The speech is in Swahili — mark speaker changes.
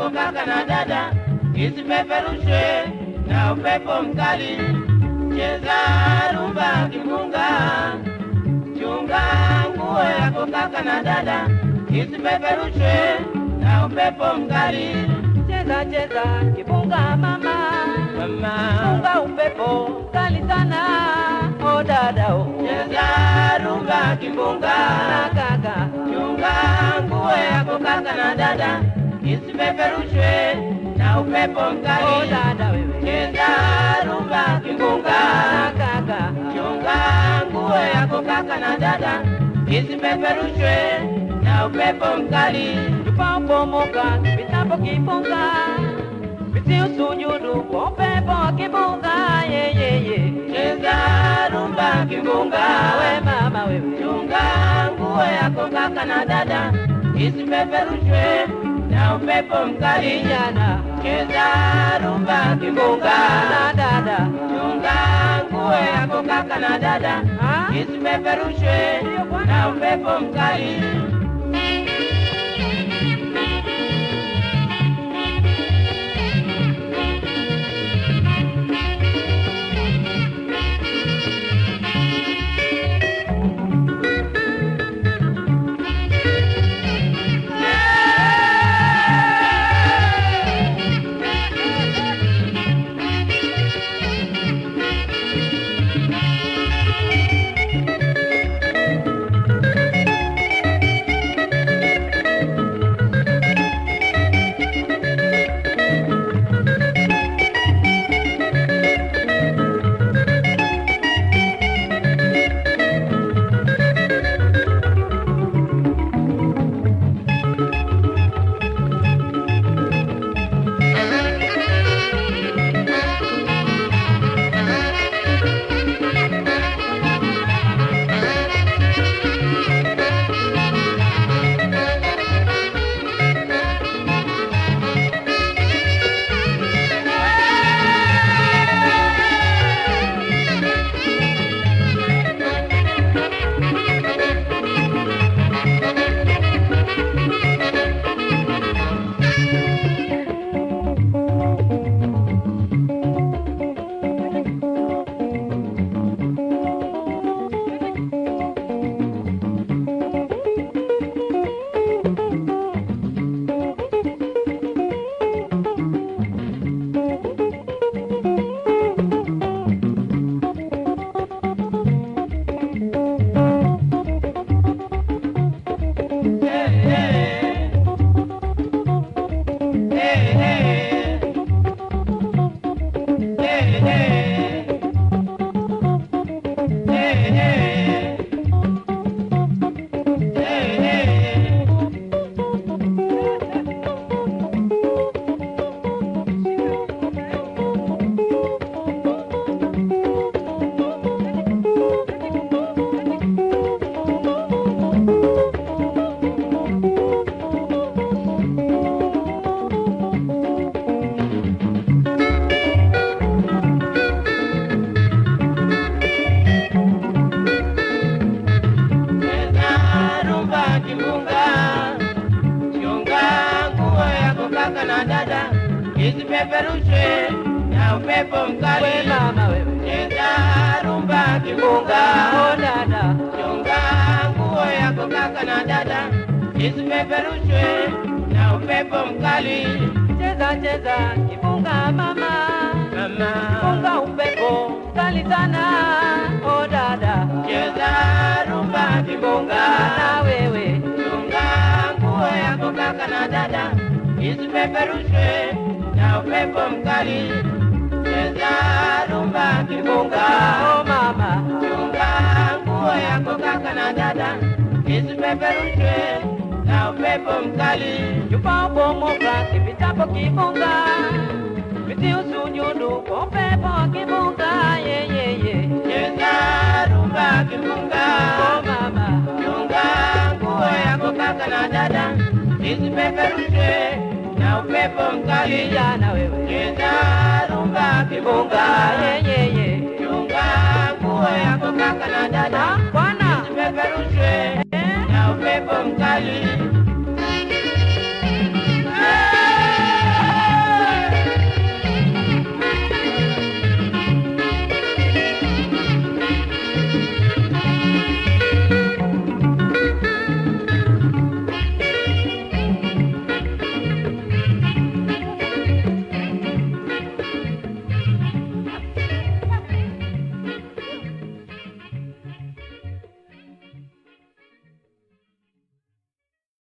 Speaker 1: yako kaka na dada isipeperushwe na upepo mkali. Cheza rumba kimbunga, chunga nguo yako kaka na dada isipeperushwe na upepo mkali.
Speaker 2: Cheza cheza kibunga mama,
Speaker 1: Mama,
Speaker 2: funga upepo kali sana. O dada o,
Speaker 1: cheza rumba kimbunga,
Speaker 2: na kaka,
Speaker 1: chunga nguo yako kaka na dada isipeperushwe na upepo
Speaker 2: o
Speaker 1: mkali.
Speaker 2: dada wewe,
Speaker 1: Cheza rumba
Speaker 2: na
Speaker 1: kimbunga,
Speaker 2: kaka,
Speaker 1: chunga nguo yako kaka na dada isipeperushwe na upepo mkali.
Speaker 2: tupapomoka vitapo kibunga, viti usujudu kwa upepo wa kibunga. Ye ye ye,
Speaker 1: Cheza rumba kimbunga,
Speaker 2: we mama wewe,
Speaker 1: chunga nguo yako kaka na dada isipeperushwe na upepo mkali.
Speaker 2: kijana
Speaker 1: Cheza rumba kimbunga,
Speaker 2: na dada,
Speaker 1: chunga nguo yako kaka na dada
Speaker 2: Ah?
Speaker 1: isipeperushwe na upepo mkali. Cheza rumba kimbunga, chunga nguo yako kaka na dada isipeperushwe na upepo
Speaker 2: we
Speaker 1: mkali.
Speaker 2: mama wewe,
Speaker 1: Cheza rumba kimbunga,
Speaker 2: o dada,
Speaker 1: chunga nguo yako kaka na dada isipeperushwe na upepo mkali.
Speaker 2: cheza cheza kibunga mama,
Speaker 1: Mama,
Speaker 2: funga upepo kali sana. O dada,
Speaker 1: cheza rumba kimbunga,
Speaker 2: na wewe,
Speaker 1: chunga nguo yako kaka na dada isipeperushwe na upepo mkali. Cheza rumba kimbunga,
Speaker 2: o mama,
Speaker 1: chunga nguo yako kaka na dada isipeperushwe na upepo mkali.
Speaker 2: chupa upomoka kipitapo kibunga, viti usujudu kwa upepo wa kibunga. Ye ye ye,
Speaker 1: Cheza rumba kimbunga,
Speaker 2: o mama,
Speaker 1: chunga nguo yako kaka na dada isipeperushwe na upepo mkali.
Speaker 2: kijana wewe,
Speaker 1: Cheza rumba kimbunga,
Speaker 2: ye ye ye,